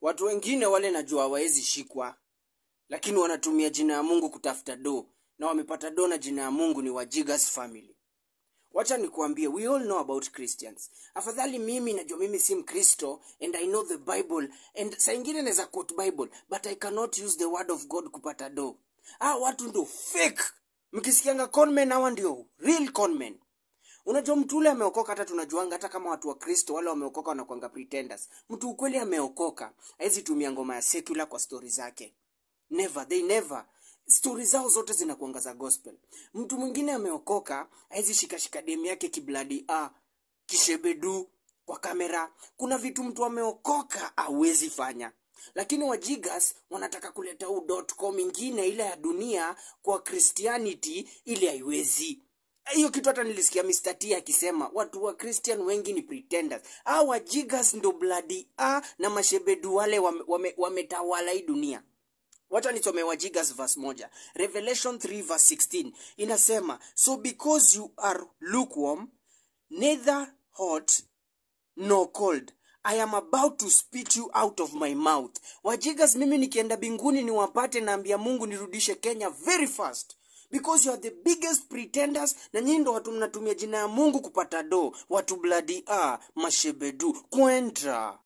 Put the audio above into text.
watu wengine wale najua hawawezi shikwa lakini wanatumia jina ya mungu kutafuta do na wamepata do na jina ya mungu ni wajigas family wacha nikuambie we all know about christians afadhali mimi najua mimi si mkristo and i know the bible and saa ingine naweza quote bible but i cannot use the word of god kupata do ah watu ndo fake mkisikianga conmen hawa ndio real conmen unajua mtu ule ameokoka hata tunajuanga hata kama watu wa kristo wale wameokoka wanakwanga pretenders mtu ukweli ameokoka hawezi tumia ngoma ya secular kwa stori zake never they never stori zao zote zinakuanga za gospel mtu mwingine ameokoka hawezi shikashika demu yake kibladi a kishebedu kwa kamera kuna vitu mtu ameokoka awezi fanya lakini wajigas wanataka kuleta huu com ingine ile ya dunia kwa christianity ili haiwezi hiyo kitu hata nilisikia Mr. T akisema watu wa Christian wengi ni pretenders. Ah, wajigas ndo bloody ah, na mashebedu wale wametawala wame, wametawala hii dunia. Wacha nisome Wajigas verse moja. Revelation 3 verse 16 inasema, so because you are lukewarm, neither hot nor cold I am about to spit you out of my mouth. Wajigas, mimi nikienda binguni niwapate, naambia Mungu nirudishe Kenya very fast because you are the biggest pretenders na nyinyi ndo watu mnatumia jina ya Mungu kupata do, watu bladi a mashebedu kwenda